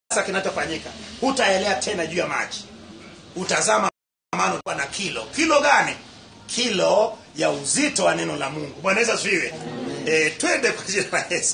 sasa kinachofanyika hutaelea tena juu ya maji utazama mano kwa na kilo kilo gani kilo ya uzito wa neno la mungu bwana yesu asifiwe e, twende kwa jina la yesu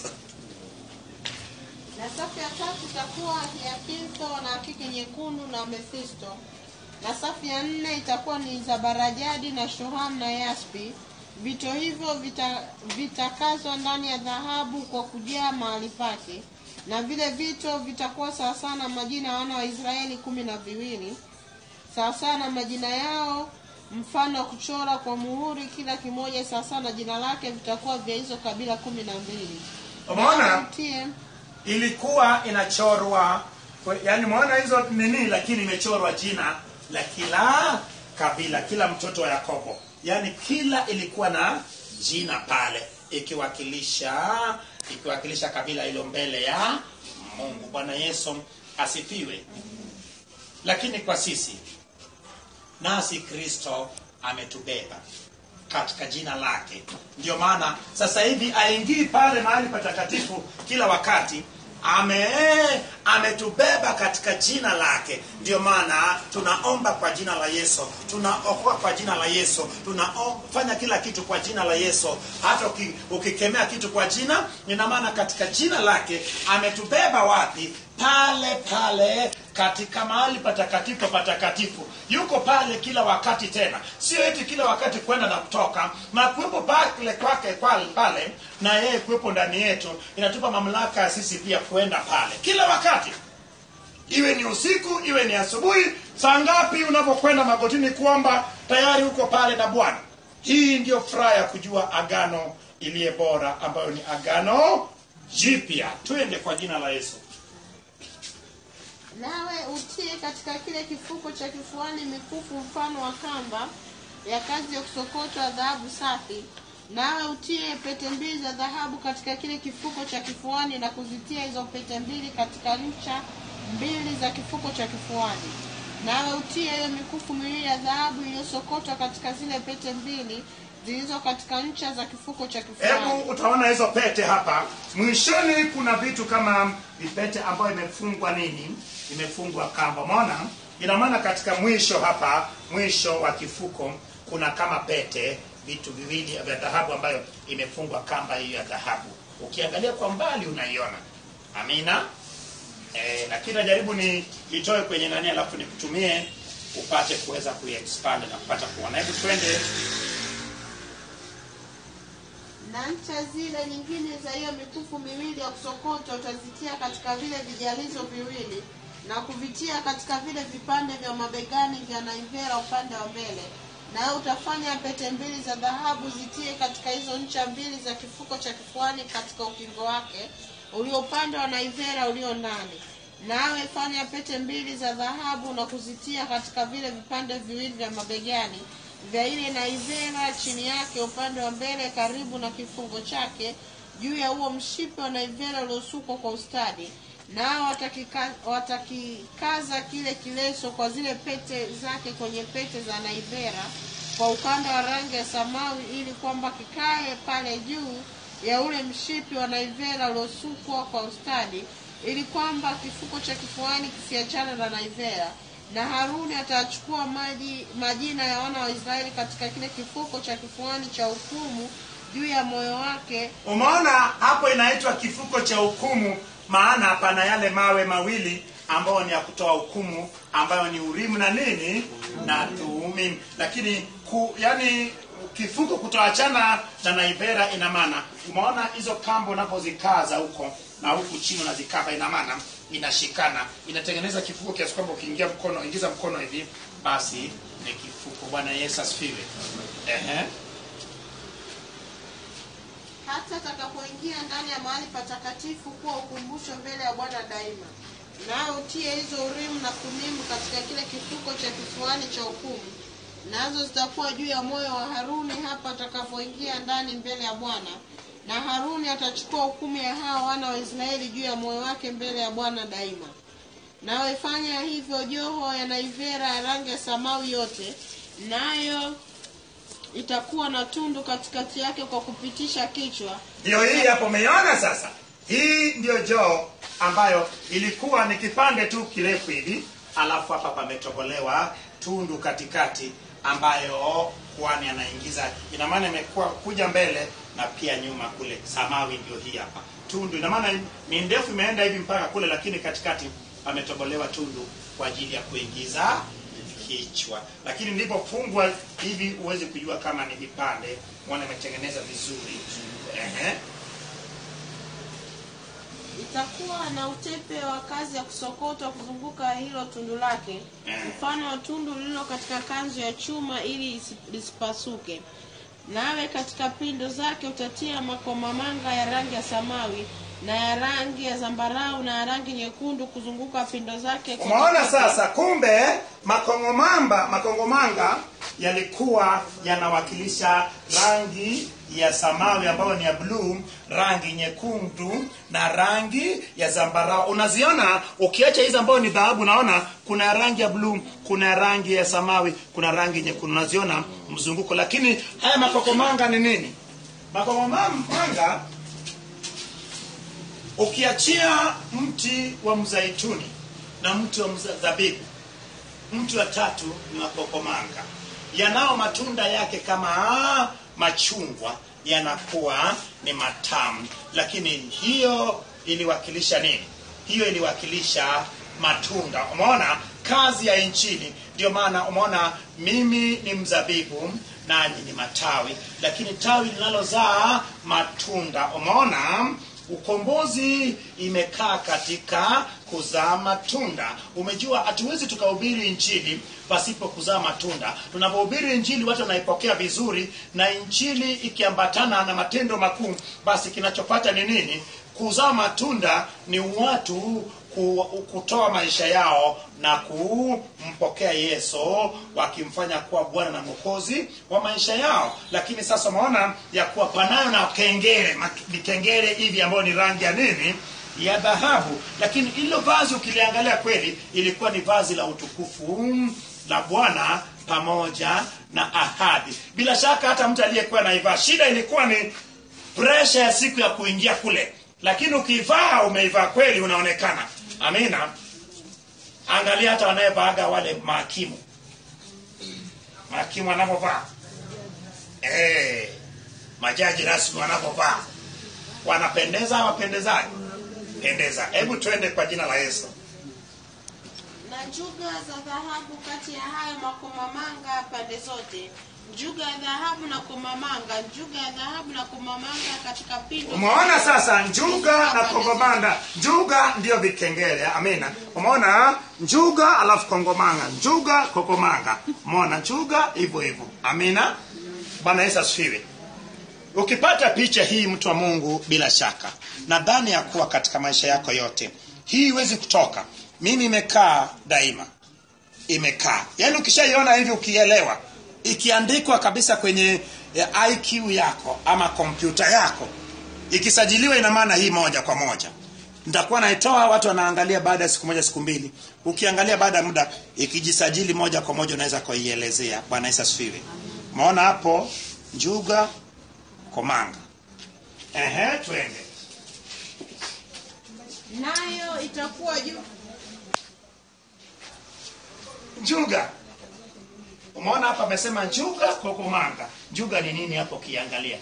na safu ya tatu itakuwa hiakintho na akiki nyekundu na amethisto na safu ya nne itakuwa ni zabarajadi na shuham na yaspi vito hivyo vita- vitakazwa ndani ya dhahabu kwa kujaa mahali pake na vile vito vitakuwa sawasawa na majina ya wana wa israeli kumi na viwili sawasawa na majina yao mfano wa kuchora kwa muhuri kila kimoja sawasawa na jina lake vitakuwa vya hizo kabila kumi na mbili umeona Mtie- ilikuwa inachorwa yani umeona hizo nini lakini imechorwa jina la kila kabila kila mtoto wa yakobo yaani kila ilikuwa na jina pale ikiwakilisha ikiwakilisha kabila hilo mbele ya mungu bwana yesu asifiwe lakini kwa sisi nasi kristo ametubeba katika jina lake ndio maana sasa hivi aingii pale mahali patakatifu kila wakati ame ametubeba katika jina lake ndio maana tunaomba kwa jina la yesu tunaokoa kwa jina la yesu tunafanya kila kitu kwa jina la yesu hata uki, ukikemea kitu kwa jina ina maana katika jina lake ametubeba wapi pale pale katika mahali patakatifu patakatifu yuko pale kila wakati tena sio eti kila wakati kwenda na kutoka na kuwepo pale kwake pale, pale na yeye kuwepo ndani yetu inatupa mamlaka ya sisi pia kwenda pale kila wakati iwe ni usiku iwe ni asubuhi saa ngapi unapokwenda magotini kuomba tayari uko pale na bwana hii ndiyo furaha ya kujua agano iliye bora ambayo ni agano jipya twende kwa jina la yesu nawe utie katika kile kifuko cha kifuani mikufu mfano wa kamba ya kazi ya kusokotwa dhahabu safi nawe utie pete mbili za dhahabu katika kile kifuko cha kifuani na kuzitia hizo pete mbili katika ncha mbili za kifuko cha kifuani nawe utie hiyo mikufu miwili ya dhahabu iliyosokotwa katika zile pete mbili zilizo katika ncha za kifuko cha kifuani hebu utaona hizo pete hapa mwishoni kuna vitu kama vipete ambayo imefungwa nini imefungwa kamba umeona ina maana katika mwisho hapa mwisho wa kifuko kuna kama pete vitu viwili vya dhahabu ambayo imefungwa kamba hiyo ya dhahabu ukiangalia kwa mbali unaiona amina eh, lakini najaribu ni itoe kwenye nani alafu nikutumie upate kuweza kuiexpand na kupata kuona hebu twende na ncha zile nyingine za hiyo mikufu miwili ya kusokotwa utazitia katika vile vijalizo viwili na kuvitia katika vile vipande vya mabegani vya naivera upande wa mbele nawe utafanya pete mbili za dhahabu zitie katika hizo ncha mbili za kifuko cha kifuani katika ukingo wake ulio upande wa naivera ulio ndani nawe fanya pete mbili za dhahabu na kuzitia katika vile vipande viwili vya mabegani vya ile naivera chini yake upande wa mbele karibu na kifungo chake juu ya huo mshipi wa naivera uliosukwa kwa ustadi nao watakika- watakikaza kile kileso kwa zile pete zake kwenye pete za naivera kwa ukanda wa rangi ya samawi ili kwamba kikae pale juu ya ule mshipi wa naivera uliosukwa kwa ustadi ili kwamba kifuko cha kifuani kisiachane na naivera na haruni atachukua maji majina ya wana wa israeli katika kile kifuko cha kifuani cha hukumu juu ya moyo wake umeona hapo inaitwa kifuko cha hukumu maana pana yale mawe mawili ambayo ni ya kutoa hukumu ambayo ni urimu na nini na tuumim lakini ku, yani kifuko kutoachana na naivera ina maana umeona hizo kamba unapozikaza huko na huku chini unazikava ina maana inashikana inatengeneza kifuko kiasi kwamba ukiingia mkono ingiza mkono hivi basi ni kifuko bwana yesu asifiwe Ehe. hata atakapoingia ndani ya mahali patakatifu kuwa ukumbusho mbele ya bwana daima nawe utie hizo urimu na kumimu katika kile kifuko cha kifuani cha hukumu nazo zitakuwa juu ya moyo wa haruni hapa atakapoingia ndani mbele ya bwana na haruni atachukua hukumu ya hao wana wa israeli juu ya moyo wake mbele ya bwana daima nawe fanya hivyo joho ya naivera ya rangi ya samawi yote nayo itakuwa na tundu katikati yake kwa kupitisha kichwa ndio hii hapo umeiona sasa hii ndio joo ambayo ilikuwa ni kipande tu kirefu hivi alafu hapa pametobolewa tundu katikati ambayo kwani anaingiza ina maana imekuwa kuja mbele na pia nyuma kule samawi ndio hii hapa tundu ina maana ni ndefu imeenda hivi mpaka kule lakini katikati pametobolewa tundu kwa ajili ya kuingiza kichwa lakini ndipofungwa hivi huwezi kujua kama ni vipande mwana imetengeneza vizuri Ehe. itakuwa na utepe wa kazi ya kusokotwa kuzunguka hilo tundu lake Eh. mfano wa tundu lililo katika kanzu ya chuma ili isi- lisipasuke nawe katika pindo zake utatia makomamanga ya rangi ya samawi na ya rangi ya zambarau na ya rangi nyekundu kuzunguka pindo zake kwa umeona utepe. sasa kumbe makongomamba makongomanga yalikuwa yanawakilisha rangi ya samawi ambayo ni ya bluu rangi nyekundu na rangi ya zambarau unaziona ukiacha hizi ambayo ni dhahabu naona kuna ya rangi ya bluu kuna ya rangi ya samawi kuna rangi nyekundu unaziona mzunguko lakini haya makokomanga ni nini makokomanga ukiachia mti wa mzaituni na mti wa mzabibu mti wa tatu ni makokomanga yanao matunda yake kama machungwa yanakuwa ni matamu lakini hiyo iliwakilisha nini hiyo iliwakilisha matunda umeona kazi ya inchini ndio maana umeona mimi ni mzabibu nanyi ni matawi lakini tawi linalozaa matunda umeona ukombozi imekaa katika kuzaa matunda umejua hatuwezi tukahubiri injili pasipo kuzaa matunda tunapohubiri injili watu wanaipokea vizuri na injili ikiambatana na matendo makuu basi kinachopata ni nini kuzaa matunda ni watu ku- kutoa maisha yao na kumpokea yesu wakimfanya kuwa bwana na mwokozi wa maisha yao lakini sasa umeona ya kuwa panayo na kengele mat- vikengele hivi ambayo ni rangi ya nini ya dhahabu lakini ilo vazi ukiliangalia kweli ilikuwa ni vazi la utukufu la bwana pamoja na ahadi bila shaka hata mtu aliyekuwa naivaa shida ilikuwa ni presha ya siku ya kuingia kule lakini ukiivaa umeivaa kweli unaonekana amina angalia hata wanayevaaga wale mahakimu mahakimu wanapovaa eh majaji rasmi wanapovaa wanapendeza wapendezani pendeza hebu twende kwa jina la yesu na njuga za dhahabu kati ya hayo makomamanga pande zote njuga ya dhahabu na komamanga njuga ya dhahabu na komamanga katika pindo umeona sasa njuga na kongomanga njuga ndio vikengele amina umeona njuga alafu kongomanga njuga kokomanga umeona njuga hivyo hivyo amina bwana yesu asifiwe ukipata picha hii mtu wa mungu bila shaka nadhani ya kuwa katika maisha yako yote hii iwezi kutoka mimi imekaa daima imekaa yaani ukishaiona hivi ukielewa ikiandikwa kabisa kwenye eh, iq yako ama kompyuta yako ikisajiliwa ina maana hii moja kwa moja nitakuwa naitoa watu wanaangalia baada ya siku moja siku mbili ukiangalia baada ya muda ikijisajili moja kwa moja unaweza kuielezea bwana yesu asifiwe maona hapo njuga komanga ehe twende nayo itakuwa juu njuga umeona hapa amesema njuga kokomanga njuga ni nini hapo ukiangalia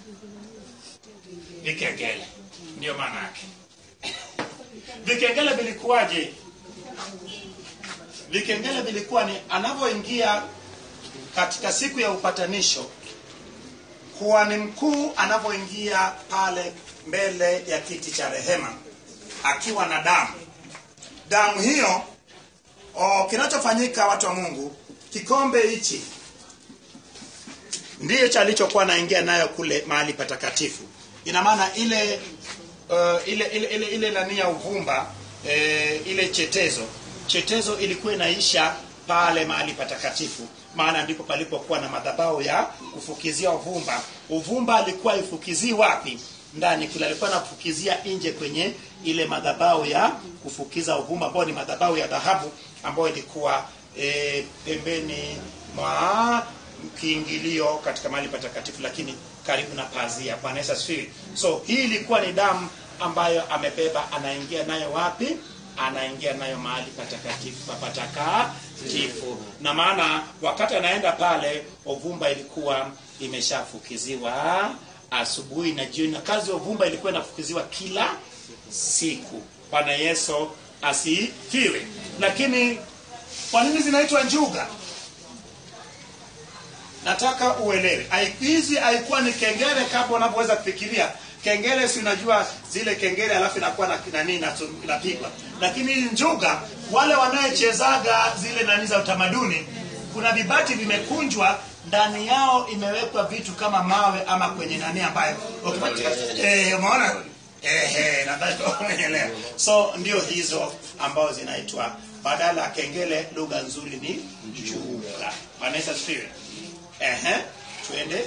vikengele ndio maana yake vikengele vilikuwaje vikengele vilikuwa ni anavyoingia katika siku ya upatanisho kuhani mkuu anavyoingia pale mbele ya kiti cha rehema akiwa na damu damu hiyo o, kinachofanyika watu wa mungu kikombe hichi ndiyo cha alichokuwa naingia nayo kule mahali patakatifu ina maana ile uh, ile ile ile, ile nani ya uvumba eh, ile chetezo chetezo ilikuwa inaisha pale mahali patakatifu maana ndipo palipokuwa na madhabahu ya kufukizia uvumba uvumba alikuwa ifukizii wapi ndani kule alikuwa anafukizia nje kwenye ile madhabahu ya kufukiza uvumba ambayo ni madhabahu ya dhahabu ambayo ilikuwa e, pembeni mwa kiingilio katika mahali patakatifu lakini karibu na pazia bwana yesu asifiwe so hii ilikuwa ni damu ambayo amebeba anaingia nayo wapi anaingia nayo mahali patakatifu patakatifu na maana wakati anaenda pale ovumba ilikuwa imeshafukiziwa asubuhi na jioni na kazi ya ovumba ilikuwa inafukiziwa kila siku bwana yesu asifiwe lakini kwa nini zinaitwa njuga nataka uelewe Hai- hizi haikuwa ni kengele kama unavyoweza kufikiria kengele si unajua zile kengele alafu inakuwa na nani inatum- inapigwa lakini hii njuga wale wanaochezaga zile nani za utamaduni kuna vibati vimekunjwa ndani yao imewekwa vitu kama mawe ama kwenye nani ambayo ukipata- eh, umeona Ehe, nadhani umeelewa. So ndio hizo ambazo zinaitwa badala ya kengele, lugha nzuri ni njuga. Bwana Yesu asifiwe. Ehe, twende.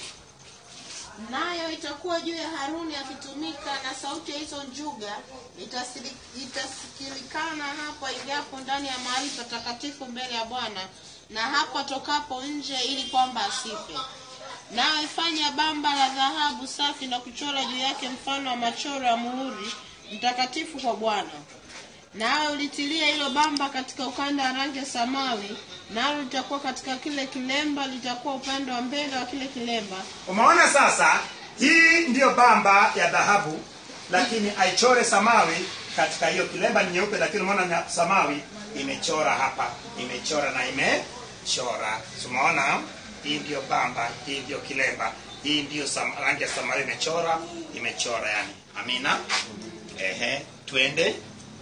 nayo itakuwa juu ya haruni akitumika na sauti ya hizo njuga itasili- itasikilikana hapo ingiapo ndani ya mahali patakatifu mbele ya bwana na hapo atokapo nje ili kwamba asife nawe fanya bamba la dhahabu safi na kuchora juu yake mfano wa machoro ya muhuri mtakatifu kwa bwana nawe ulitilia hilo bamba katika ukanda wa rangi ya samawi nalo litakuwa katika kile kilemba litakuwa upande wa mbele wa kile kilemba Umeona sasa, hii ndiyo bamba ya dhahabu, lakini aichore samawi katika hiyo kilemba ni nyeupe, lakini umeona nya- samawi imechora hapa, imechora na imechora. So, Umeona, hii ndiyo bamba, hii ndiyo kilemba, hii ndiyo sam, rangi ya samawi imechora, imechora yani. Amina. Ehe, twende.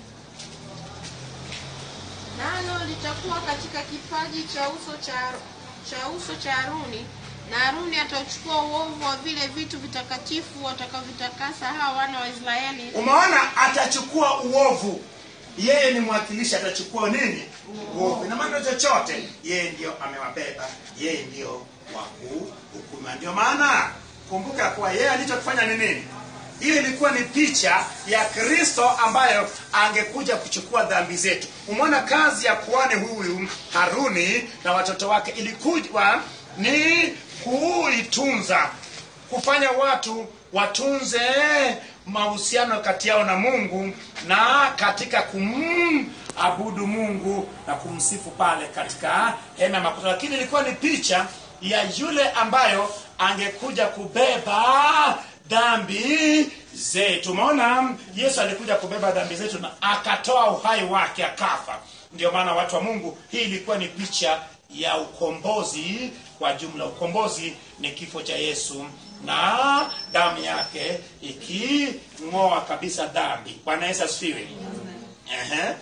nalo litakuwa katika kipaji cha uso cha, cha uso cha Haruni na Haruni atauchukua uovu wa vile vitu vitakatifu watakavyotakasa hawa wana wa Israeli Umeona, atachukua uovu. Yeye ni mwakilishi, atachukua nini? Uovu. Ina maana chochote, yeye ndio amewabeba, yeye ndio wa kuhukuma. Ndio maana kumbuka kuwa yeye alichokifanya ni nini? Hiyo ilikuwa ni picha ya Kristo ambayo angekuja kuchukua dhambi zetu. Umeona kazi ya kuhani huyu Haruni na watoto wake ilikuwa ni kuitunza kufanya watu watunze mahusiano kati yao na Mungu na katika kumabudu Mungu na kumsifu pale katika hema ya makutano, lakini ilikuwa ni picha ya yule ambayo angekuja kubeba dhambi zetu. Umeona, Yesu alikuja kubeba dhambi zetu na akatoa uhai wake akafa. Ndio maana watu wa Mungu, hii ilikuwa ni picha ya ukombozi kwa jumla. Ukombozi ni kifo cha Yesu na damu yake iking'oa kabisa dhambi. Bwana Yesu asifiwe. Ehe.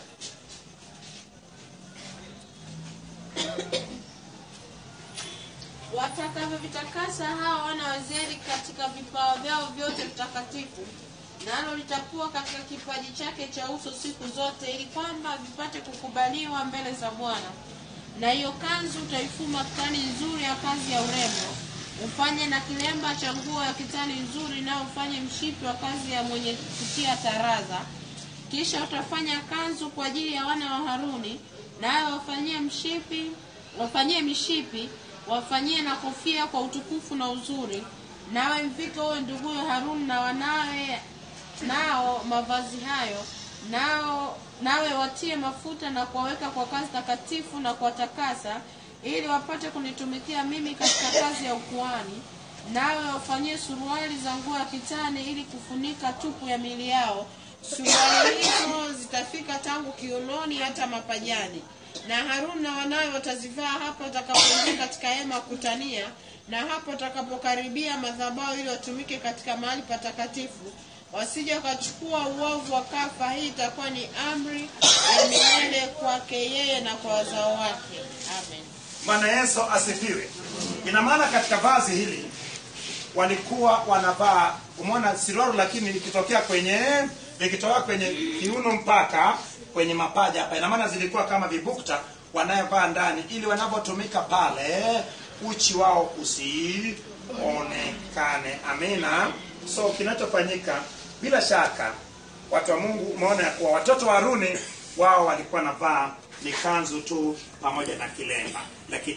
watakavyovitakasa hawa wana wa Israeli katika vipawa vyao vyote vitakatifu nalo litakuwa katika kipaji chake cha uso siku zote ili kwamba vipate kukubaliwa mbele za Bwana na hiyo kanzu utaifuma kitani nzuri ya kazi ya urembo ufanye na kilemba cha nguo ya kitani nzuri nao ufanye mshipi wa kazi ya mwenye kutia taraza kisha utafanya kanzu kwa ajili ya wana wa Haruni nawe wafanyie mshipi wafanyie mishipi wafanyie na kofia kwa utukufu na uzuri nawe mvike huyo nduguyo Haruni na wanawe nao mavazi hayo nao nawe watie mafuta na kuwaweka kwa kazi takatifu na kuwatakasa ili wapate kunitumikia mimi katika kazi ya ukuhani nawe wafanyie suruali za nguo ya kitani ili kufunika tupu ya mili yao suruali hizo zitafika tangu kiunoni hata mapajani na Haruni na wanawe watazivaa hapo watakapoingia katika hema ya kukutania na hapo watakapokaribia madhabahu ili watumike katika mahali patakatifu wasije wakachukua uovu wa kafa hii itakuwa ni amri ya milele kwake yeye na kwa wazao wake amen Bwana Yesu asifiwe. Ina maana katika vazi hili walikuwa wanavaa, umeona siruaru, lakini likitokea kwenye likitokea kwenye kiuno mpaka kwenye mapaja hapa, ina maana zilikuwa kama vibukta wanayovaa ndani, ili wanapotumika pale uchi wao usionekane. Amina. So kinachofanyika bila shaka, watu wa Mungu, umeona ya kuwa watoto wa Haruni wao walikuwa navaa ni kanzu tu pamoja na kilemba, lakini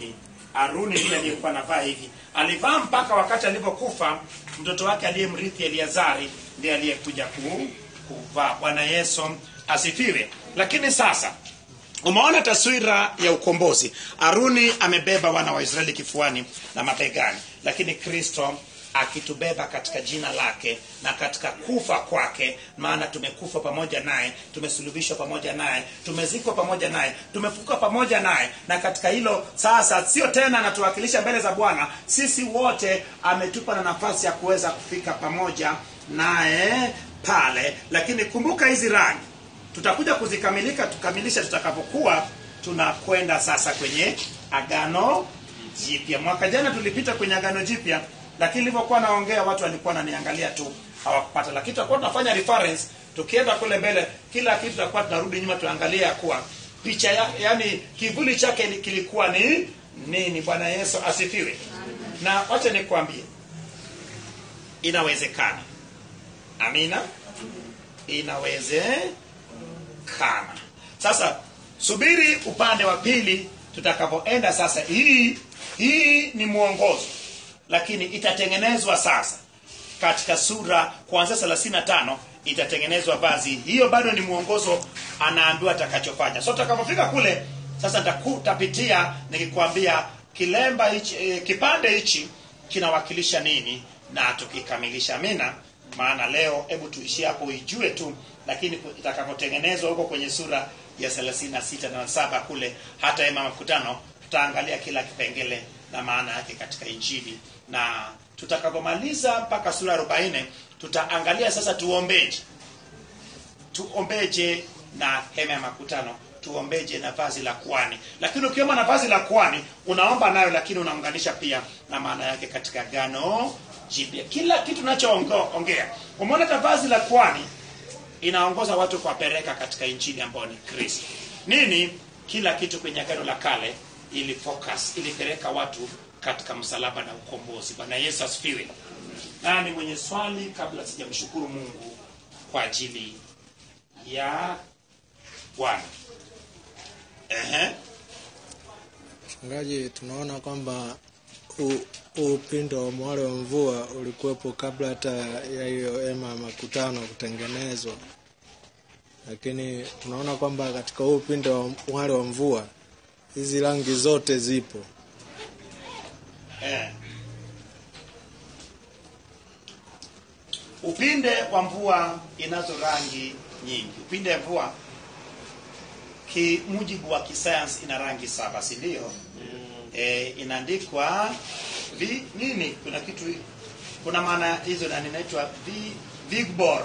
Haruni ndiye aliyekuwa anavaa hivi. Alivaa mpaka wakati alipokufa mtoto wake aliyemrithi Eliazari ndiye aliyekuja ku, kuvaa. Bwana Yesu asifiwe. Lakini sasa umeona taswira ya ukombozi. Haruni amebeba wana wa Israeli kifuani na mabegani, lakini Kristo akitubeba katika jina lake na katika kufa kwake, maana tumekufa pamoja naye, tumesulubishwa pamoja naye, tumezikwa pamoja naye, tumefuka pamoja naye, na katika hilo sasa sio tena anatuwakilisha mbele za Bwana, sisi wote ametupa na nafasi ya kuweza kufika pamoja naye pale. Lakini kumbuka hizi rangi tutakuja kuzikamilika tukamilisha tutakapokuwa tunakwenda sasa kwenye agano jipya. Mwaka jana tulipita kwenye agano jipya, lakini nilivyokuwa naongea watu walikuwa wananiangalia tu hawakupata, lakini tutakuwa tunafanya reference tukienda kule mbele, kila kitu tutakuwa tunarudi nyuma tuangalie ya kuwa picha ya, yani kivuli chake li- kilikuwa ni nini. Bwana Yesu asifiwe. Na wacha nikwambie, inawezekana. Amina, inawezekana. Sasa subiri upande wa pili tutakapoenda sasa. Hii hii ni mwongozo, lakini itatengenezwa sasa katika sura kuanzia 35 itatengenezwa vazi. Hiyo bado ni mwongozo, anaambiwa atakachofanya. So tutakapofika kule sasa, nitakutapitia nikikwambia kilemba hichi, eh, kipande hichi kinawakilisha nini na tukikamilisha. Amina. Maana leo hebu tuishie hapo uijue tu, lakini itakapotengenezwa huko kwenye sura ya 36 na saba kule hata hema ya makutano tutaangalia kila kipengele na maana yake katika Injili, na tutakapomaliza mpaka sura 40 tutaangalia sasa tuombeje, tuombeje na hema ya makutano, tuombeje na vazi la kuhani. Lakini ukiomba na vazi la kuhani unaomba nayo, lakini unaunganisha pia na maana yake katika gano jipya. Kila kitu tunachoongea, umeona hata vazi la kuhani inaongoza watu kuwapeleka katika injili ambayo ni Kristo. Nini? Kila kitu kwenye agano la kale ili focus ilipeleka watu katika msalaba na ukombozi. Bwana Yesu asifiwe. Nani mwenye swali kabla sijamshukuru Mungu kwa ajili ya Bwana? Ehe. Mchungaji, tunaona kwamba u- huu upindo wa mwale wa mvua ulikuwepo kabla hata ya hiyo hema ya makutano kutengenezwa, lakini tunaona kwamba katika huu upindo wa mwale wa mvua hizi rangi zote zipo. Eh. Upinde wa mvua inazo rangi nyingi. Upinde wa mvua kimujibu wa kisayansi ina rangi saba, si ndio? Eh, inaandikwa vi nini? Kuna kitu kuna maana hizo na inaitwa vi Vigbor.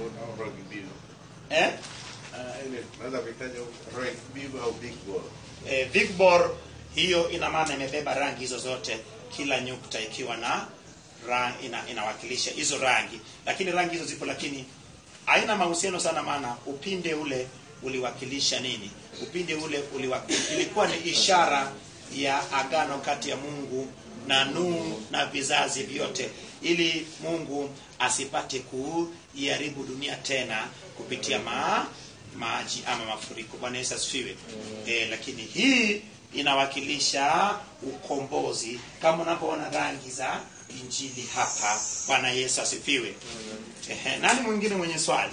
Eh? Naweza kuitaja rank big au big ball. eh, Vigbor hiyo ina maana imebeba rangi hizo zote, kila nyukta ikiwa na rang, ina, inawakilisha hizo rangi, lakini rangi hizo zipo, lakini haina mahusiano sana, maana upinde ule uliwakilisha nini? Upinde ule uliwa, ilikuwa ni ishara ya agano kati ya Mungu na Nuhu na vizazi vyote, ili Mungu asipate kuiharibu dunia tena kupitia ma, maji ama mafuriko. Bwana Yesu asifiwe. E, lakini hii inawakilisha ukombozi kama unapoona rangi za injili hapa. Bwana Yesu asifiwe. Ehe, nani mwingine mwenye swali?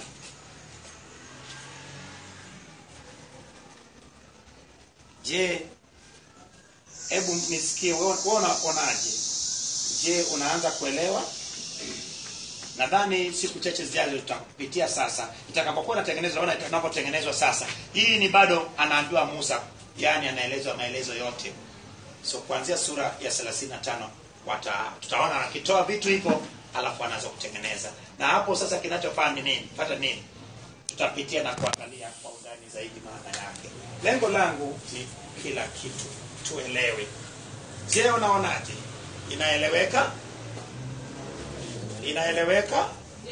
Je, hebu nisikie wewe wewe unaonaje? Je, unaanza kuelewa? Nadhani siku chache zijazo tutapitia sasa, itakapokuwa inatengenezwa, ona itakapotengenezwa sasa. Hii ni bado anaambiwa Musa, yani anaelezwa maelezo yote. So kuanzia sura ya 35 wata tutaona akitoa vitu hivyo, alafu anaanza kutengeneza. Na hapo sasa kinachofaa ni nini? Pata nini? Tutapitia na kuangalia kwa undani zaidi maana yake. Lengo langu ni kila kitu tuelewe. Je, unaonaje? Inaeleweka? Inaeleweka?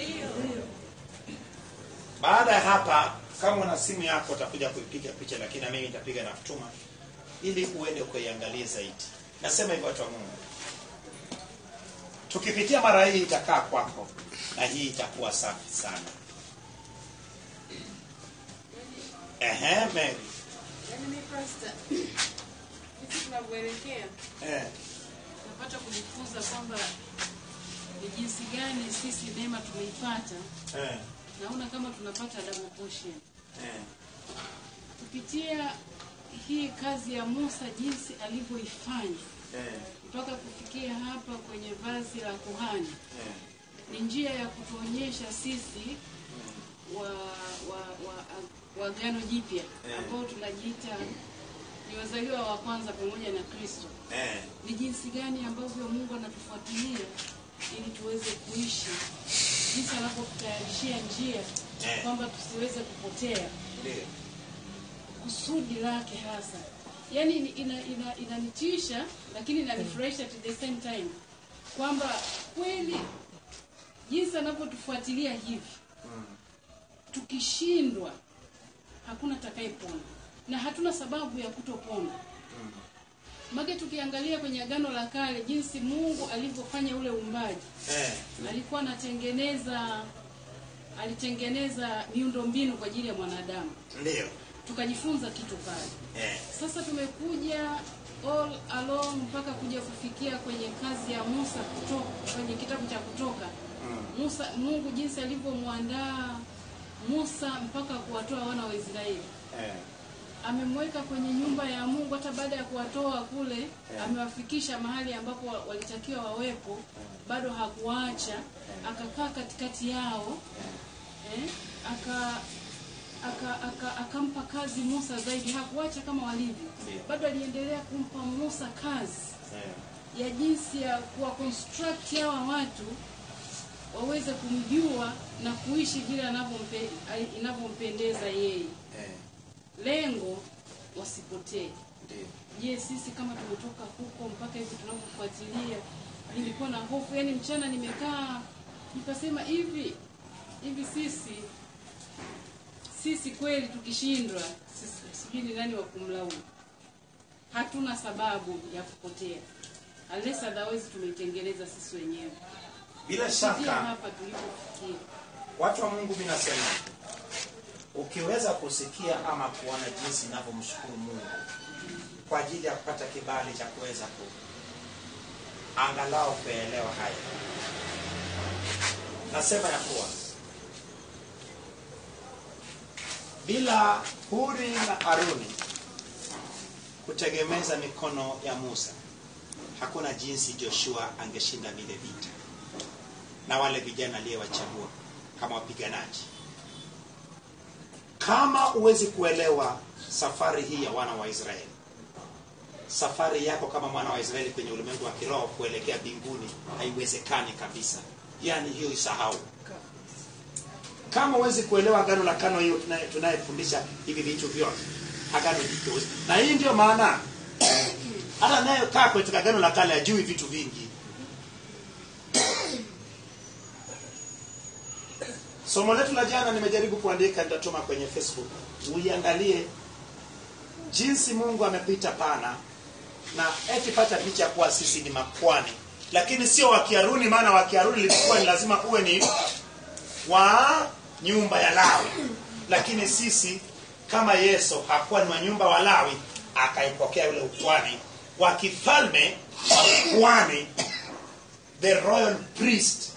Baada ya hapa, kama una simu yako utakuja kuipiga picha, lakini na mimi nitapiga na kutuma ili uende ukaiangalie zaidi. Nasema hivyo watu wa Mungu, tukipitia mara hii itakaa kwako na hii itakuwa safi sana. Ehe, Mary. Yaani mi pasta, sisi tunavyoelekea eh, tunapata kujifunza kwamba ni jinsi gani sisi neema tumeipata eh, naona kama tunapata double portion eh, kupitia hii kazi ya Musa jinsi alivyoifanya eh, mpaka kufikia hapa kwenye vazi la kuhani eh, ni njia ya kutuonyesha sisi wa wa wa, wa agano jipya Eh. ambao tunajiita ni wazaliwa wa kwanza pamoja na Kristo eh, ni jinsi gani ambavyo Mungu anatufuatilia ili tuweze kuishi jinsi anavyotutayarishia njia Eh. kwamba tusiweze kupotea ndio, kusudi lake hasa yaani ni- ina, ina, inanitisha lakini inanifurahisha at the same time kwamba kweli jinsi anavyotufuatilia hivi tukishindwa hakuna atakayepona na hatuna sababu ya kutopona make tukiangalia kwenye agano la kale jinsi mungu alivyofanya ule uumbaji eh, alikuwa anatengeneza alitengeneza miundombinu kwa ajili ya mwanadamu ndio, tukajifunza kitu pale eh, sasa tumekuja all along mpaka kuja kufikia kwenye kazi ya musa kutoka kwenye kitabu cha kutoka musa mungu jinsi alivyomwandaa musa mpaka kuwatoa wana wa israeli eh, amemweka kwenye nyumba ya mungu hata baada ya kuwatoa kule amewafikisha mahali ambapo wa- walitakiwa wawepo bado hakuwaacha akakaa katikati yao eh, aka aka- aka- akampa kazi musa zaidi hakuacha kama walivyo Ndio. bado aliendelea kumpa musa kazi eh, ya jinsi ya kuwa construct hawa watu waweze kumjua na kuishi vile anavyompe- ai- inavyompendeza yeye eh, lengo wasipotee ndio, je sisi kama tumetoka huko mpaka hivi tunavyofuatilia nilikuwa na hofu yani mchana nimekaa nikasema hivi hivi sisi sisi kweli tukishindwa sisi- sijui ni nani wa kumlaumu hatuna sababu ya kupotea unless otherwise tumeitengeneza sisi wenyewe bila Kufikia shaka hapa tulipofikia watu wa Mungu, mimi nasema ukiweza kusikia ama kuona jinsi ninavyomshukuru Mungu kwa ajili ya kupata kibali cha kuweza ku angalau kuelewa haya, nasema ya kuwa bila Huri na Haruni kutegemeza mikono ya Musa, hakuna jinsi Joshua angeshinda vile vita na wale vijana aliyewachagua kama wapiganaji. Kama huwezi kuelewa safari hii ya wana wa Israeli, safari yako kama mwana wa Israeli kwenye ulimwengu wa kiroho kuelekea mbinguni haiwezekani kabisa. Yaani hiyo isahau. Kama huwezi kuelewa agano la kano hiyo tunaye- tunayefundisha hivi vitu vyote, agano jipya huwezi- na hii ndio maana hata anayekaa katika agano la kale ajui vitu vingi. Somo letu la jana nimejaribu kuandika, nitatuma kwenye Facebook, uiangalie jinsi Mungu amepita pana na eti pata picha kuwa sisi ni makwani, lakini sio wa Kiaruni, maana wa Kiaruni ilikuwa ni lazima uwe ni wa nyumba ya Lawi, lakini sisi kama Yesu hakuwa ni wa nyumba wa Lawi, akaipokea ule ukwani wa kifalme wa kwani, the royal priest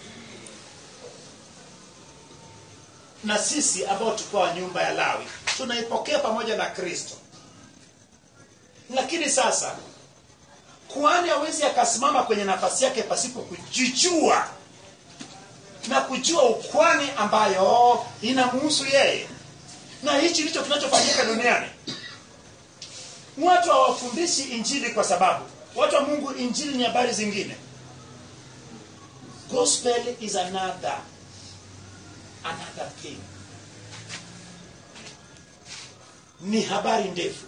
na sisi ambao tulikuwa wa nyumba ya Lawi tunaipokea pamoja na Kristo. Lakini sasa kuhani hawezi akasimama kwenye nafasi yake pasipo kujijua na kujua ukwani ambayo inamhusu yeye, na hichi ndicho kinachofanyika duniani. Watu hawafundishi Injili kwa sababu watu wa Mungu, Injili ni habari zingine. Gospel is another another thing ni habari ndefu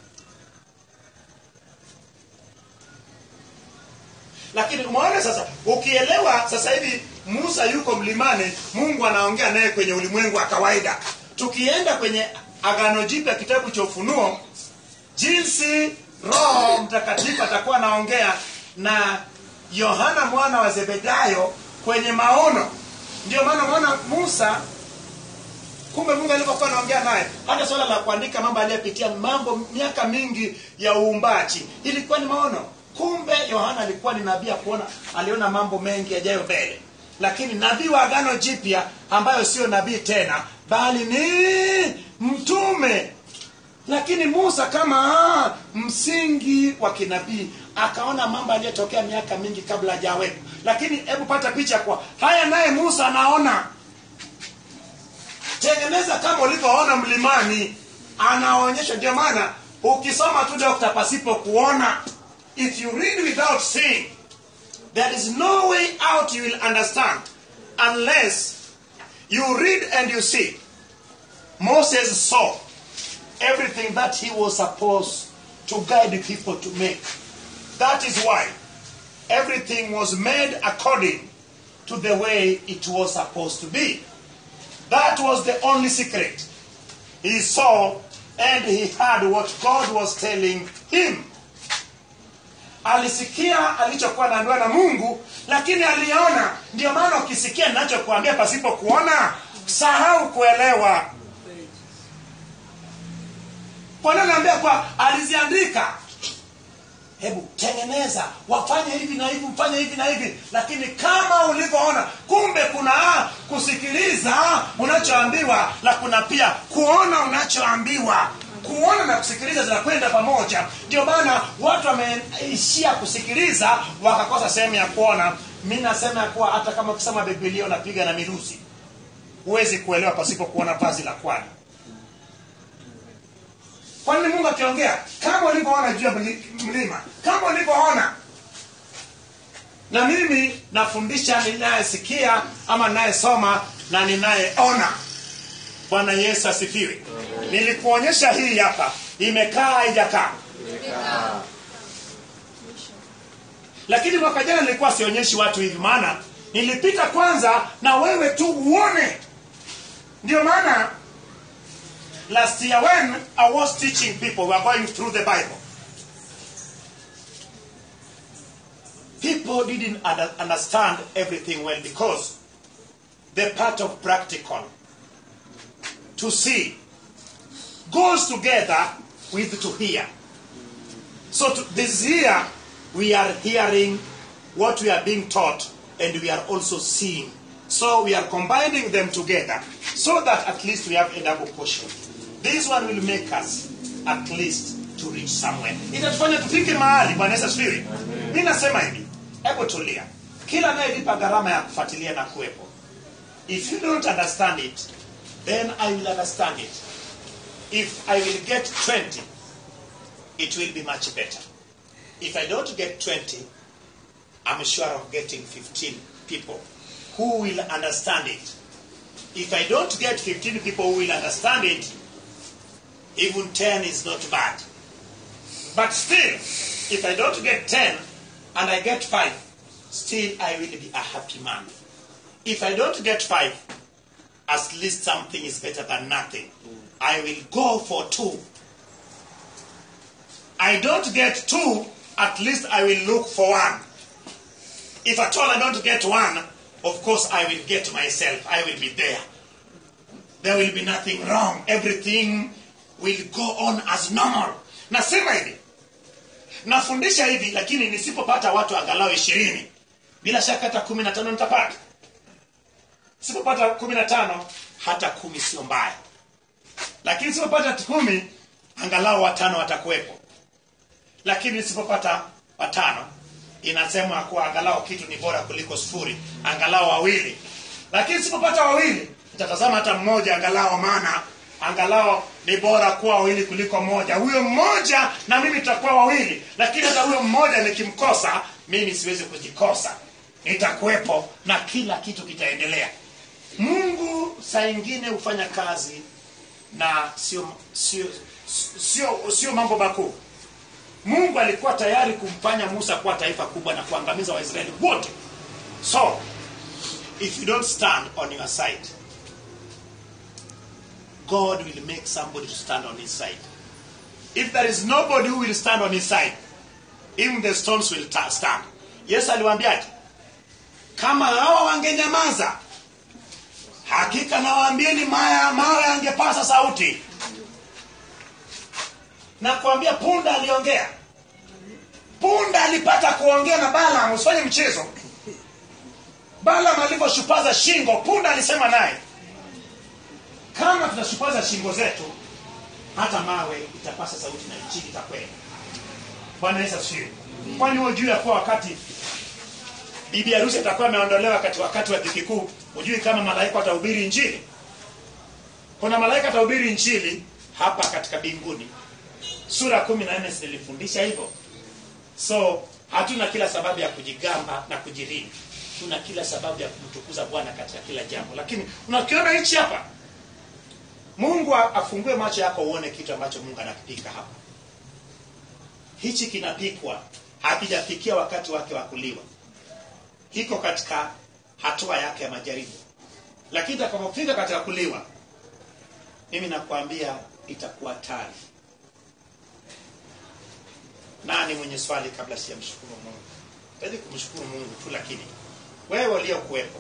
lakini umeona sasa ukielewa sasa hivi musa yuko mlimani mungu anaongea naye kwenye ulimwengu wa kawaida tukienda kwenye agano jipya kitabu cha ufunuo jinsi roho mtakatifu atakuwa anaongea na yohana mwana wa zebedayo kwenye maono ndio maana unaona musa kumbe mungu alipokuwa anaongea naye hata swala la kuandika mambo aliyepitia mambo miaka mingi ya uumbaji ilikuwa ni maono kumbe yohana alikuwa ni nabii ya kuona aliona mambo mengi yajayo mbele lakini nabii wa agano jipya ambayo sio nabii tena bali ni mtume lakini musa kama msingi wa kinabii akaona mambo aliyotokea miaka mingi kabla hajawepo lakini hebu pata picha kwa haya naye musa anaona tengeneza kama ulivyoona mlimani anaonyesha ndio maana ukisoma tu dokta pasipo kuona if you read without seeing there is no way out you will understand unless you read and you see moses saw everything that he was supposed to guide people to make that is why everything was made according to the way it was supposed to be that was the only secret. He saw and he heard what God was telling him. Alisikia alichokuwa naambiwa na Mungu, lakini aliona. Ndio maana ukisikia ninachokuambia pasipo kuona, sahau kuelewa. Bwana anaambia kwa aliziandika hebu tengeneza wafanye hivi na hivi mfanye hivi na hivi lakini kama ulivyoona kumbe kuna kusikiliza unachoambiwa na kuna pia kuona unachoambiwa kuona na kusikiliza zinakwenda pamoja ndio maana watu wameishia kusikiliza wakakosa sehemu ya kuona mi nasema ya kuwa hata kama ukisema bibilia unapiga na miruzi huwezi kuelewa pasipo kuona vazi la kwani kwani mungu akiongea kama ulivyoona juu ya mli- mlima kama ulivyoona na mimi nafundisha ninayesikia ama ninayesoma na ninayeona bwana yesu asifiwe nilikuonyesha hii hapa imekaa haijakaa lakini mwaka jana nilikuwa sionyeshi watu hivi maana nilipita kwanza na wewe tu uone ndio maana last year when I was teaching people, we were going through the Bible. People didn't under- understand everything well because the part of practical to see goes together with to hear. So to, this year we are hearing what we are being taught and we are also seeing. So we are combining them together so that at least we have a double portion. This one will make us at least to reach somewhere. Itatufanya tufike mahali Bwana Yesu asifiwe. Mimi nasema hivi, hebu tulia. Kila anayelipa gharama ya kufuatilia na kuwepo. If you don't understand it, then I will understand it. If I will get 20, it will be much better. If I don't get 20, I'm sure of getting 15 people who will understand it. If I don't get 15 people who will understand it, even 10 is not bad. But still, if I don't get 10 and I get 5, still I will be a happy man. If I don't get 5, at least something is better than nothing. I will go for 2. I don't get 2, at least I will look for 1. If at all I don't get 1, of course I will get myself. I will be there. There will be nothing wrong. Everything will go on as normal. Nasema hivi, nafundisha hivi, lakini nisipopata watu angalau ishirini, bila shaka hata kumi na tano nitapata. Sipopata kumi na tano, hata kumi sio mbaya, lakini sipopata kumi, angalau watano watakuwepo. Lakini nisipopata watano, inasemwa kuwa angalau kitu ni bora kuliko sifuri, angalau wawili. Lakini sipopata wawili, nitatazama hata mmoja angalau, maana angalau ni bora kuwa wawili kuliko mmoja. Huyo mmoja na mimi tutakuwa wawili, lakini hata huyo mmoja nikimkosa, mimi siwezi kujikosa, nitakuwepo na kila kitu kitaendelea. Mungu saa ingine hufanya kazi na sio sio sio sio mambo makuu. Mungu alikuwa tayari kumfanya Musa kuwa taifa kubwa na kuangamiza Waisraeli wote. So, if you don't stand on your side, God will make somebody to stand on his side. If there is nobody who will stand on his side, even the stones will ta- stand. Yesu aliwaambiaje? Kama hawa wangenyamaza, hakika nawaambieni maya mawe angepasa sauti na kuambia punda aliongea punda alipata kuongea na balam usifanye mchezo balam alivyoshupaza shingo punda alisema naye kama tutashupaza shingo zetu hata mawe itapasa sauti na nchi itakwenda bwana yesu asifiwe kwani huo juu ya kuwa wakati bibi harusi atakuwa ameondolewa wakati wakati wa dhiki kuu hujui kama malaika watahubiri injili kuna malaika atahubiri injili hapa katika binguni sura kumi na nne zilifundisha hivyo so hatuna kila sababu ya kujigamba na kujirini tuna kila sababu ya kumtukuza bwana katika kila jambo lakini unakiona hichi hapa mungu a- afungue macho yako uone kitu ambacho mungu anakipika hapa hichi kinapikwa hakijafikia wakati wake wa kuliwa hiko katika hatua yake ya majaribu lakini itakapofika katika kuliwa mimi nakwambia itakuwa tari nani mwenye swali kabla sijamshukuru mungu tawezi kumshukuru mungu tu lakini wewe uliokuwepo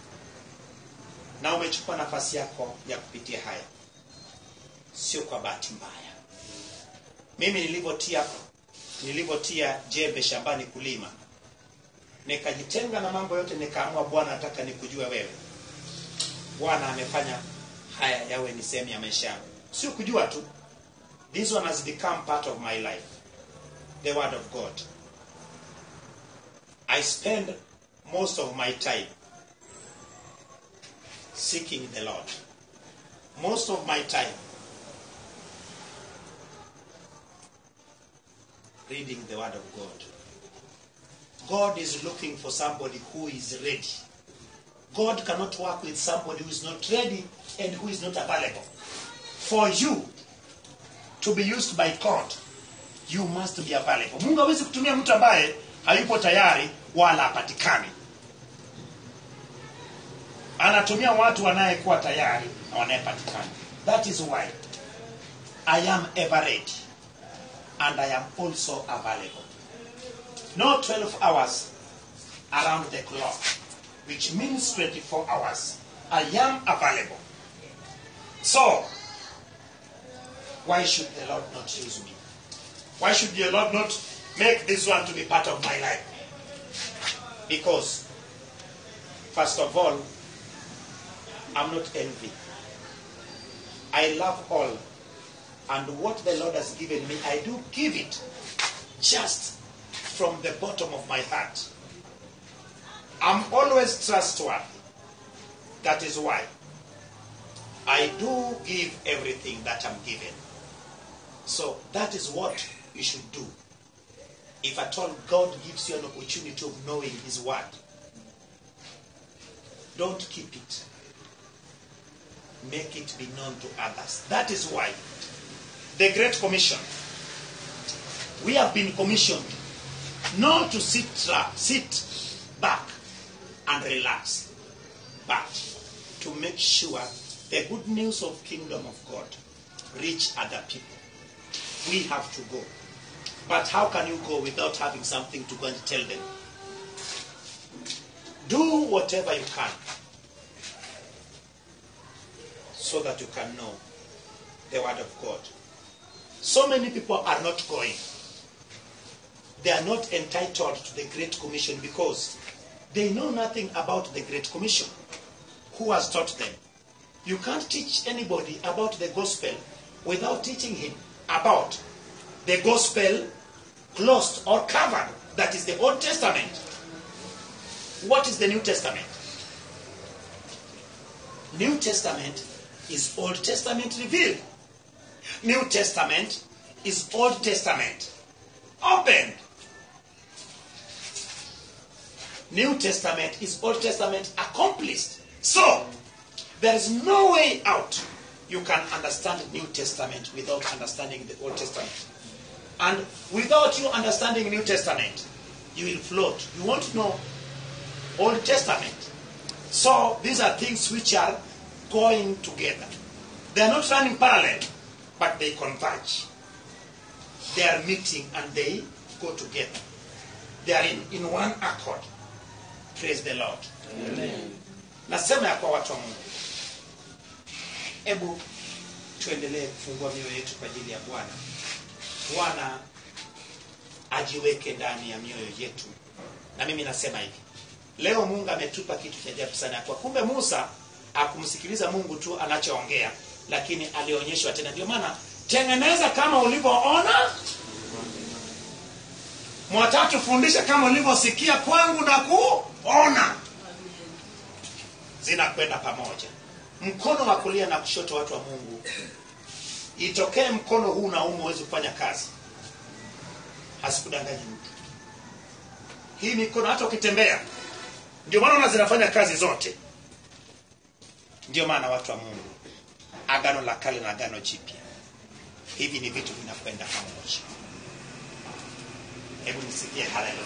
na umechukua nafasi yako ya kupitia haya sio kwa bahati mbaya mimi nilivyotia nilivyotia jembe shambani kulima nikajitenga na mambo yote nikaamua bwana nataka nikujue wewe bwana amefanya haya yawe ni sehemu ya maisha yangu sio kujua tu this one has become part of my life the word of god i spend most of my time seeking the lord most of my time reading the word of god god is looking for somebody who is ready god cannot work with somebody who is not ready and who is not available for you to be used by god you must be available mungu hawezi kutumia mtu ambaye hayupo tayari wala hapatikani anatumia watu wanayekuwa tayari na wanayepatikana that is why i am ever ready and i am also available no 12 hours around the clock which means 24 hours i am available so why should the lord not use me why should the lord not make this one to be part of my life because first of all i'm not envy i love all and what the lord has given me i do give it just from the bottom of my heart i'm always trustworthy that is why i do give everything that i'm given so that is what you should do if at all god gives you an opportunity of knowing his word don't keep it make it be known to others that is why the great commission we have been commissioned not to sit tra- sit back and relax but to make sure the good news of kingdom of god reach other people we have to go but how can you go without having something to go and tell them do whatever you can so that you can know the word of god so many people are not going they are not entitled to the Great Commission because they know nothing about the Great Commission. Who has taught them? You can't teach anybody about the gospel without teaching him about the gospel closed or covered. That is the Old Testament. What is the New Testament? New Testament is Old Testament revealed. New Testament is Old Testament opened. New Testament is Old Testament accomplished. So, there is no way out. You can understand New Testament without understanding the Old Testament. And without you understanding New Testament, you will float. You won't know Old Testament. So, these are things which are going together. They are not running parallel, but they converge. They are meeting and they go together. They are in, in one accord. Praise the Lord. Nasema ya kwa watu wa Mungu. hebu tuendelee kufungua mioyo yetu kwa ajili ya bwana bwana ajiweke ndani ya mioyo yetu na mimi nasema hivi leo mungu ametupa kitu cha ajabu sana kwa kumbe musa akumsikiliza mungu tu anachoongea lakini alionyeshwa tena ndio maana tengeneza kama ulivyoona mwatatu fundisha kama ulivyosikia kwangu na kuona zinakwenda pamoja mkono wa kulia na kushoto watu wa mungu itokee mkono huu na umu huwezi kufanya kazi hasikudanganyi mtu hii mikono hata ukitembea ndio maana una zinafanya kazi zote ndio maana watu wa mungu agano la kale na agano jipya hivi ni vitu vinakwenda pamoja hebu nisikie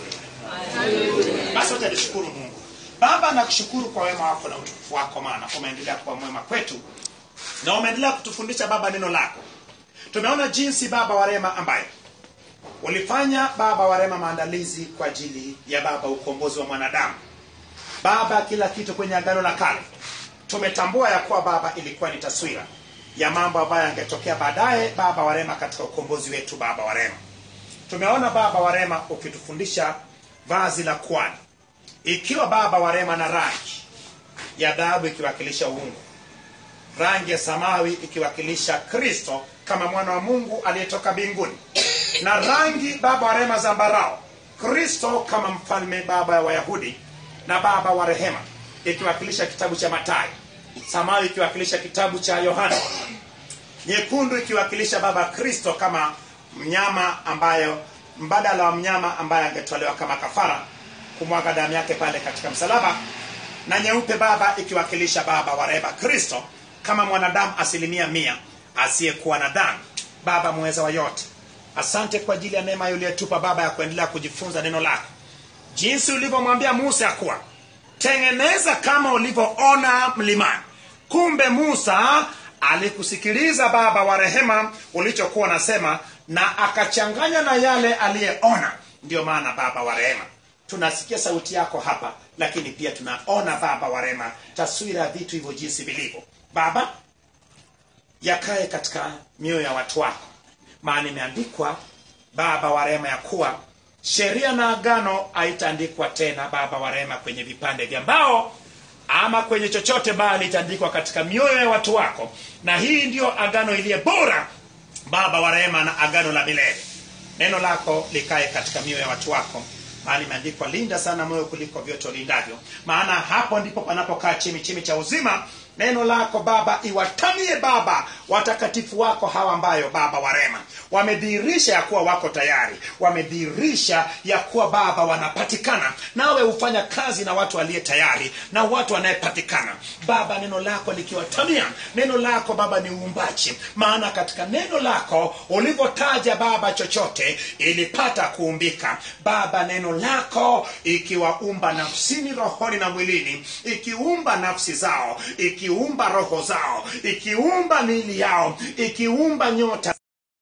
haleluya basi wacha nishukuru mungu baba nakushukuru kwa wema wako na utukufu wako maana umeendelea kuwa mwema kwetu na umeendelea kutufundisha baba neno lako tumeona jinsi baba wa rema ambaye ulifanya baba wa rema maandalizi kwa ajili ya baba ukombozi wa mwanadamu baba kila kitu kwenye agano la kale tumetambua ya kuwa baba ilikuwa ni taswira ya mambo ambayo yangetokea baadaye baba wa rema katika ukombozi wetu baba wa rema tumeona baba wa rema ukitufundisha vazi la kwani ikiwa baba wa rema na rangi ya dhahabu ikiwakilisha uungu rangi ya samawi ikiwakilisha kristo kama mwana wa mungu aliyetoka mbinguni na rangi baba wa rehema zambarao kristo kama mfalme baba wa wayahudi na baba wa rehema ikiwakilisha kitabu cha matayo samawi ikiwakilisha kitabu cha yohana nyekundu ikiwakilisha baba kristo kama mnyama ambayo mbadala wa mnyama ambaye angetolewa kama kafara kumwaga damu yake pale katika msalaba na nyeupe baba ikiwakilisha baba wa rehema kristo kama mwanadamu asilimia mia asiyekuwa na dhambi baba mweza wa yote asante kwa ajili ya neema uliyotupa baba ya kuendelea kujifunza neno lako jinsi ulivyomwambia musa ya kuwa tengeneza kama ulivyoona mlimani kumbe musa alikusikiliza baba wa rehema ulichokuwa unasema na akachanganya na yale aliyeona ndio maana baba wa rehema tunasikia sauti yako hapa lakini pia tunaona baba wa rehema taswira ya vitu hivyo jinsi vilivyo baba yakae katika mioyo ya watu wako maana imeandikwa baba wa rehema ya kuwa sheria na agano haitaandikwa tena baba wa rehema kwenye vipande vya mbao ama kwenye chochote bali itaandikwa katika mioyo ya watu wako na hii ndiyo agano iliye bora baba wa rehema na agano la milele neno lako likae katika mioyo ya watu wako maana imeandikwa linda sana moyo kuliko vyote ulindavyo maana hapo ndipo panapokaa chimi chimi cha uzima neno lako baba iwatamie baba watakatifu wako hawa ambayo baba warema wamedhihirisha ya kuwa wako tayari wamedhihirisha ya kuwa baba wanapatikana nawe hufanya kazi na watu waliye tayari na watu wanayepatikana baba neno lako likiwatamia neno lako baba ni uumbaji maana katika neno lako ulivyotaja baba chochote ilipata kuumbika baba neno lako ikiwaumba nafsini rohoni na mwilini ikiumba nafsi zao ikiumba roho zao ikiumba miili yao ikiumba nyota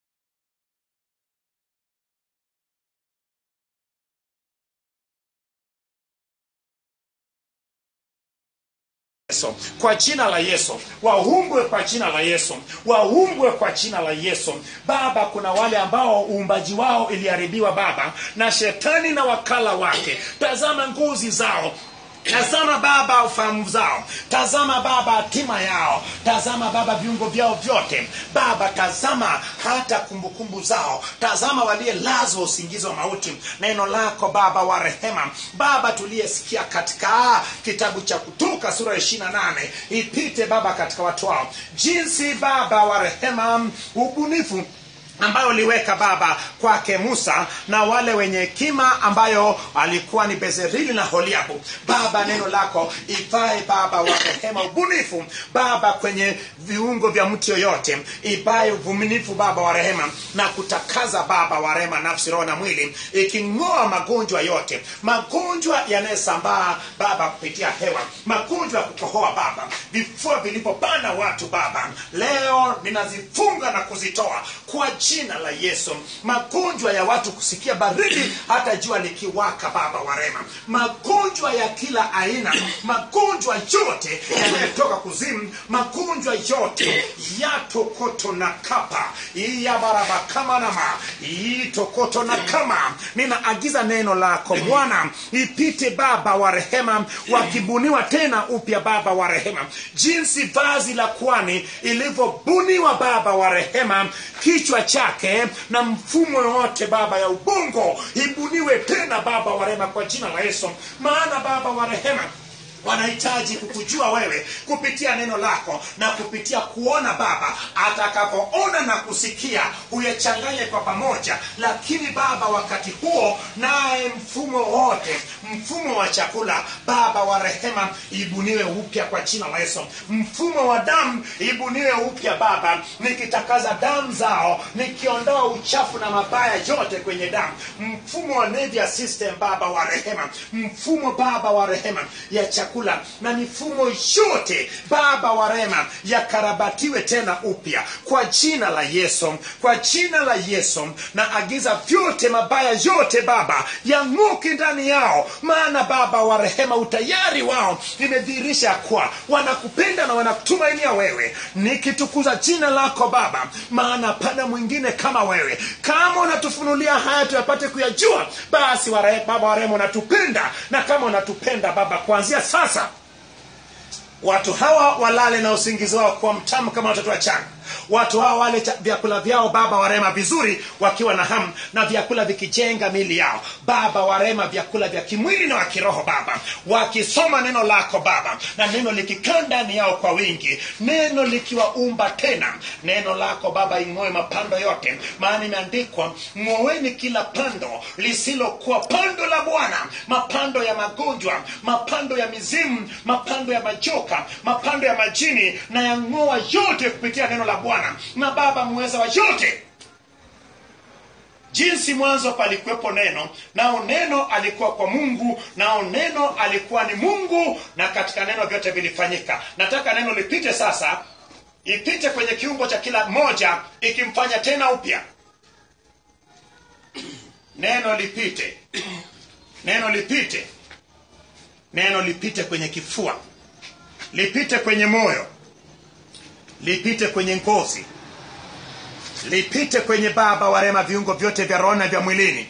Yesu. kwa jina la yesu waumbwe kwa jina la yesu waumbwe kwa jina la yesu baba kuna wale ambao uumbaji wao iliharibiwa baba na shetani na wakala wake tazama nguzi zao tazama baba ufahamu zao tazama baba hatima yao tazama baba viungo vyao vyote baba tazama hata kumbukumbu zao tazama waliyelazwa usingizi wa mauti neno lako baba wa rehema baba tuliyesikia katika kitabu cha kutoka sura ya ishirina nane ipite baba katika watu wao jinsi baba wa rehema ubunifu ambayo uliweka baba kwake musa na wale wenye hekima ambayo alikuwa ni bezerili na holiabu baba neno lako ivae baba wa rehema ubunifu baba kwenye viungo vya mtu yoyote ivae uvumilifu baba wa rehema na kutakaza baba wa rehema nafsi roho na mwili iking'oa magonjwa yote magonjwa yanayosambaa baba kupitia hewa magonjwa ya kukohoa baba vifua vilivyopanda watu baba leo ninazifunga na kuzitoa kwa jina la yesu magonjwa ya watu kusikia baridi hata jua likiwaka baba wa rema magonjwa ya kila aina magonjwa yote yanayotoka kuzimu magonjwa yote yatokoto na kapa iyabarabakamanama itokoto na kama ninaagiza neno lako bwana ipite baba wa rehema wakibuniwa tena upya baba wa rehema jinsi vazi la kwani ilivyobuniwa baba wa rehema kichwa chake na mfumo wote baba ya ubongo ibuniwe tena baba wa rehema kwa jina la yesu maana baba wa rehema wanahitaji kukujua wewe kupitia neno lako na kupitia kuona baba atakapoona na kusikia huyachanganye kwa pamoja lakini baba wakati huo naye mfumo wote mfumo wa chakula baba wa rehema ibuniwe upya kwa jina la yesu mfumo wa damu ibuniwe upya baba nikitakaza damu zao nikiondoa uchafu na mabaya yote kwenye damu mfumo wa nervous system baba wa rehema mfumo baba wa rehema ya chakula na mifumo yote baba wa rehema yakarabatiwe tena upya kwa jina la yesu kwa jina la yesu na agiza vyote mabaya yote baba yang'uki ndani yao maana baba wa rehema utayari wao imedhihirisha kuwa wanakupenda na wanakutumainia wewe nikitukuza jina lako baba maana pana mwingine kama wewe kama unatufunulia haya tuyapate kuyajua basi wa rehe- baba wa rehema unatupenda na kama unatupenda baba kuanzia sasa watu hawa walale na usingizi wao kuwa mtamu kama watoto wachanga watu hawa wale cha- vyakula vyao baba warema vizuri wakiwa na hamu na vyakula vikijenga mili yao baba warema vyakula vya kimwili na wa kiroho baba wakisoma neno lako baba na neno likikaa ndani yao kwa wingi neno likiwaumba tena neno lako baba ing'oe mapando yote maana imeandikwa ng'oweni kila pando lisilokuwa pando la bwana mapando ya magonjwa mapando ya mizimu mapando ya majoka mapando ya majini na yang'oa yote kupitia neno la bwana na baba mweza wa yote jinsi mwanzo palikuwepo neno nao neno alikuwa kwa mungu nao neno alikuwa ni mungu na katika neno vyote vilifanyika nataka neno lipite sasa ipite kwenye kiungo cha kila moja ikimfanya tena upya neno lipite neno lipite neno lipite kwenye kifua lipite kwenye moyo lipite kwenye ngozi lipite kwenye baba warema viungo vyote vya roho na vya mwilini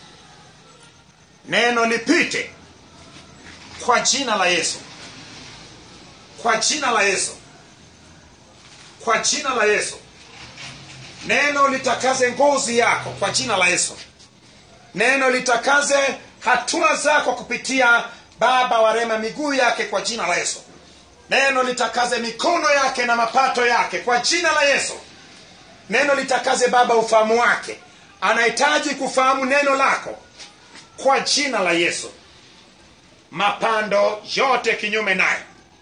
neno lipite kwa jina la yesu kwa jina la yesu kwa jina la yesu neno litakaze ngozi yako kwa jina la yesu neno litakaze hatua zako kupitia baba wa rema miguu yake kwa jina la yesu neno litakaze mikono yake na mapato yake kwa jina la yesu neno litakaze baba ufahamu wake anahitaji kufahamu neno lako kwa jina la yesu mapando yote kinyume naye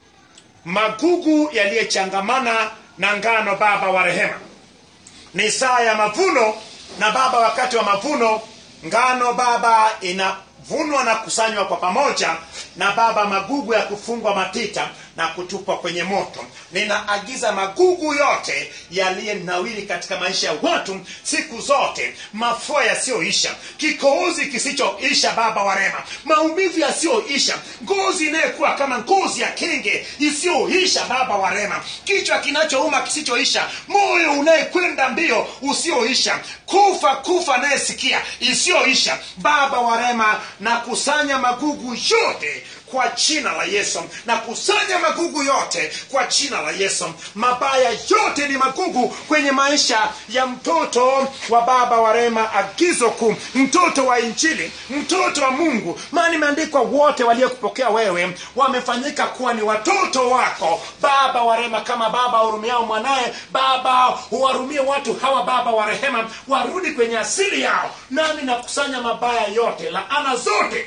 magugu yaliyechangamana na ngano baba wa rehema ni saa ya mavuno na baba wakati wa mavuno ngano baba inavunwa na kusanywa kwa pamoja na baba magugu ya kufungwa matita na kutupwa kwenye moto ninaagiza magugu yote yaliyenawili katika maisha ya watu siku zote mafua yasiyoisha kikohozi kisichoisha baba wa rema maumivu yasiyoisha ngozi inayekuwa kama ngozi ya kenge isiyoisha baba wa rema kichwa kinachouma kisichoisha moyo unayekwenda mbio usioisha kufa kufa anayesikia isiyoisha baba wa rema na kusanya magugu yote kwa jina la yesu na kusanya magugu yote kwa jina la yesu mabaya yote ni magugu kwenye maisha ya mtoto wa baba wa rema agizo kuu mtoto wa injili mtoto wa mungu maana imeandikwa wote waliokupokea wewe wamefanyika kuwa ni watoto wako baba wa rema kama baba wahurumiao mwanaye baba huwarumie watu hawa baba wa rehema warudi kwenye asili yao nami nakusanya mabaya yote laana zote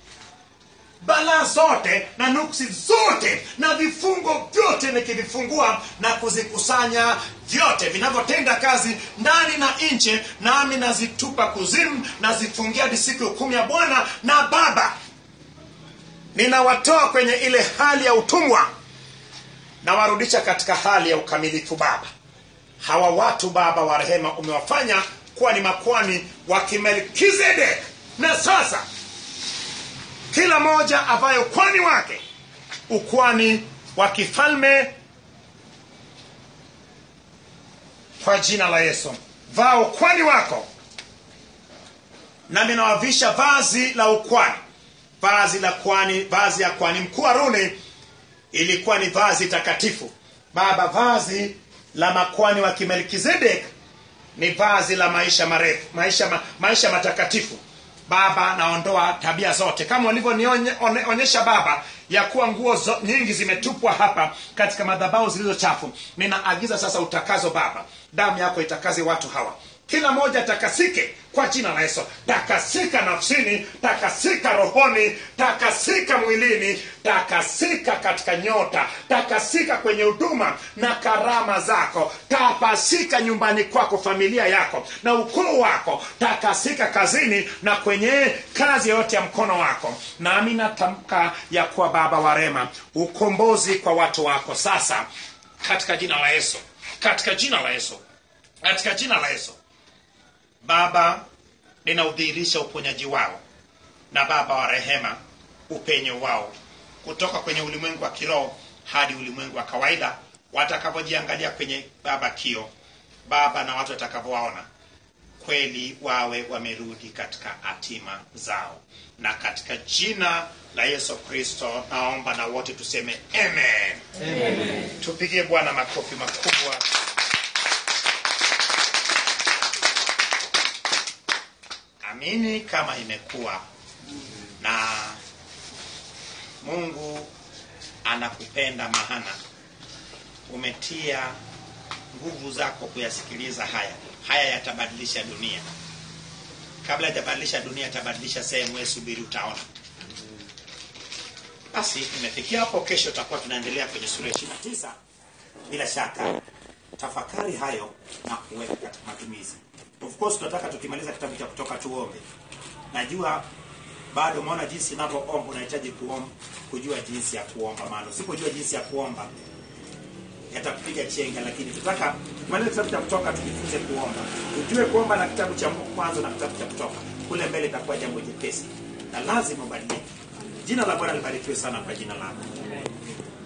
balaa zote na nuksi zote na vifungo vyote nikivifungua na kuzikusanya vyote vinavyotenda kazi ndani na nje nami nazitupa kuzimu nazifungia hadi siku ya hukumu ya bwana na baba ninawatoa kwenye ile hali ya utumwa nawarudisha katika hali ya ukamilifu baba hawa watu baba wa rehema umewafanya kuwa ni makwani wa kimelkizedek na sasa kila moja avaye ukwani wake ukwani wa kifalme kwa jina la yesu vaa ukwani wako nami nawavisha vazi la ukwani vazi la kwani vazi ya kwani mkuu haruni ilikuwa ni vazi takatifu baba vazi la makwani wa kimelkizedek ni vazi la maisha marefu maisha, ma, maisha matakatifu baba naondoa tabia zote kama ulivyonionyesha baba ya kuwa nguo zo, nyingi zimetupwa hapa katika madhabau zilizo chafu ninaagiza sasa utakazo baba damu yako itakaze watu hawa kila moja takasike kwa jina la yesu takasika nafsini takasika rohoni takasika mwilini takasika katika nyota takasika kwenye huduma na karama zako tapasika nyumbani kwako familia yako na ukoo wako takasika kazini na kwenye kazi yoyote ya mkono wako nami natamka ya kuwa baba wa rema ukombozi kwa watu wako sasa katika jina la yesu katika jina la yesu katika jina la yesu baba ninaudhihirisha uponyaji wao na baba wa rehema upenyo wao kutoka kwenye ulimwengu wa kiroho hadi ulimwengu wa kawaida watakavyojiangalia kwenye baba kio baba na watu watakavyowaona kweli wawe wamerudi katika hatima zao na katika jina la yesu kristo naomba na wote tuseme amen, amen. tupigie bwana makofi makubwa amini kama imekuwa na mungu anakupenda mahana umetia nguvu zako kuyasikiliza haya haya yatabadilisha dunia kabla yajabadilisha dunia yatabadilisha sehemu we subiri utaona basi imefikia hapo kesho tutakuwa tunaendelea kwenye sura ishiri na tisa bila shaka tafakari hayo na kuweka katika matumizi of course tunataka tukimaliza kitabu cha kutoka tuombe najua bado umeona jinsi inavyoomba unahitaji kuomba kujua jinsi ya kuomba maana usipojua jinsi ya kuomba yatakupiga chenga lakini tutaka tumalize kitabu cha kutoka tujifunze kuomba ujue kuomba na kitabu cha mwanzo na kitabu cha kutoka kule mbele itakuwa jambo jepesi na lazima ubadilike jina la bwana libarikiwe sana kwa jina lako